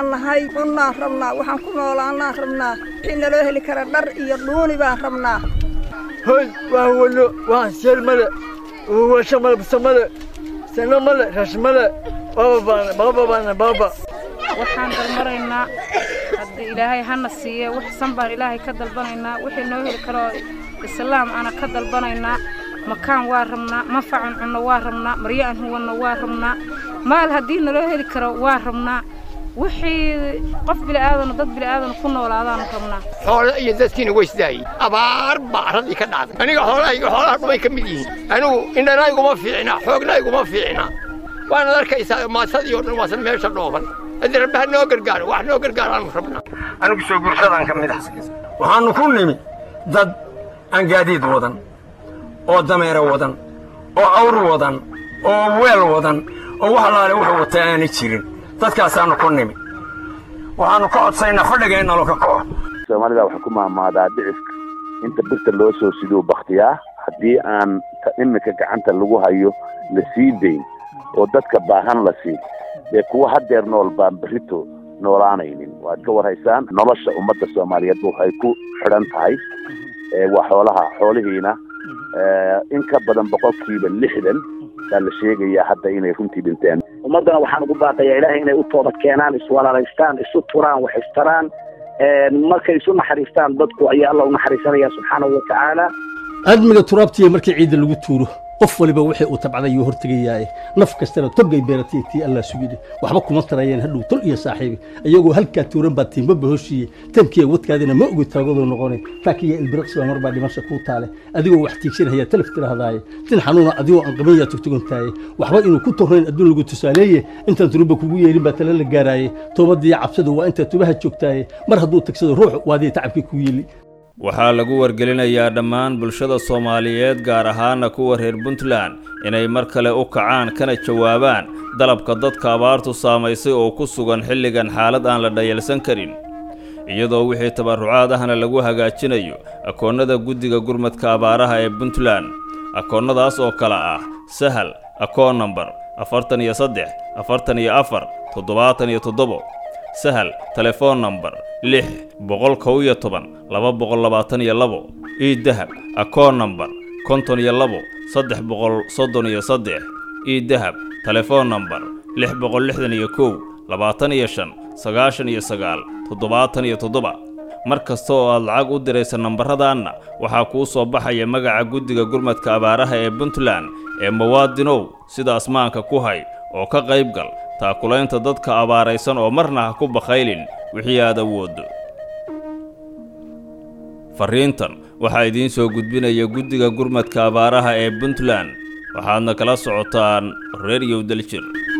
baan nahay cunnaan rabnaa waxaan ku noolaannaan rabnaa wixii naloo heli kara dhar iyo dhuuni baan rabnaa hoy waa wano waa seel male washo male busa male sano male rash male baba baana baba baana baba waxaan dalmaraynaa haddii ilaahay hana siiye wax san baan ilaahay ka dalbanaynaa wixii noo heli karoo islaam ana ka dalbanaynaa makaan waa rabnaa manfacan cunno waa rabnaa maryo aan huwanno waa rabnaa maal haddii naloo heli karo waa rabnaa wixii qof bili'aadano dad bili'aadano ku noolaadaanu rabnaa xoolo iyo dadkiina weysdaayey abaar baa arradii ka dhacday aniga xoolahayga xoolaha dhumay ka mid yihiin anigu indhanayguma fiicna xoognayguma fiicna waanaad arkaysaa maatadii oo dhan waasan meesha dhooban haddii rabbi ha noo gargaaro wax noo gargaaraanu rabnaa anigu soo gursadaan ka mid ah waxaannu ku nimi dad aan gaadiid wadan oo dameere wadan oo awr wadan oo weel wadan oo wax alaale wuxuu wataa aanay jirin dadkaasaannu ku nimi waxaannu ka codsaynaa fadhigeennalo ka kaco soomaalida waxaa ku maamaadaa dhicifka inta birta loo soo siduu bakhtiyaa haddii aan iminka gacanta lagu hayo la sii dayn oo dadka baahan la siin dee kuwa haddeer nool baan berrito noolaanaynin waad ka warhaysaan nolosha ummadda soomaaliyeed waxay ku xidhan tahay waa xoolaha xoolihiina in ka badan boqolkiiba lixdan baa la sheegayaa hadda inay runtii dhinteen ummaddana waxaan ugu baaqayaa ilaahay inay u toobad keenaan iswalaalaystaan isu turaan wax istaraan markay isu naxariistaan dadku ayaa alla u naxariisanaya subxaanahu watacaala aadmiga turaabtiya markii ciidda lagu tuuro qof waliba wixii uu tabcaday yuu hortegayaaye naf kastana togay beeratay tii allah sugidhi waxba kuma tarayeen hadhow tol iyo saaxiibi iyagoo halkaa tuuran baa tiimbaba hoshiiye tamkiya wadkaadina ma ogi taagadoo noqonay taakiya ilbiriqsiba mar baa dhimasha kuu taale adigoo wax tiigsanaya talaf tirahdaaye tin xanuuna adigoo aan qabanyaa tugtugantaaye waxba inuu ku tornayn adduun lagu tusaaleeye intaan turuba kugu yeelin baa tala la gaaraaye toobadiiyo cabsadu waa intaa tubaha joogtaaye mar hadduu tagsado ruux waadii tacabkii ku yeeli waxaa lagu wargelinayaa dhammaan bulshada soomaaliyeed gaar ahaana kuwa reer puntland inay mar kale u kacaan kana jawaabaan dalabka dadka abaartu saamaysay oo ku sugan xilligan xaalad aan la dhayalsan karin iyadoo wixii tabarrucaad ahna lagu hagaajinayo akoonnada guddiga gurmadka abaaraha ee puntland akoonnadaas oo kale ah sahal akoon nambar afartan iyo saddex afartan iyo afar toddobaatan iyo toddobo sahal telefoon nambar lix boqol kow iyo toban laba boqol labaatan iyo labo ii dahab akoon nambar konton iyo labo saddex boqol soddon iyo saddex ii dahab telefoon nambar lix boqol lixdan iyo kow labaatan iyo shan sagaashan iyo sagaal toddobaatan iyo toddoba mar kasta oo aad lacag u diraysa nambarradaanna waxaa kuu soo baxaya magaca guddiga gurmadka abaaraha ee puntland ee muwaadinow sida asmaanka ku hay oo ka qayb gal taakulaynta dadka abaaraysan oo marna ha ku bakhaylin wixii aad awooddo farriintan waxaa idiin soo gudbinaya guddiga gurmadka abaaraha ee puntland waxaadna kala socotaan reeryow daljir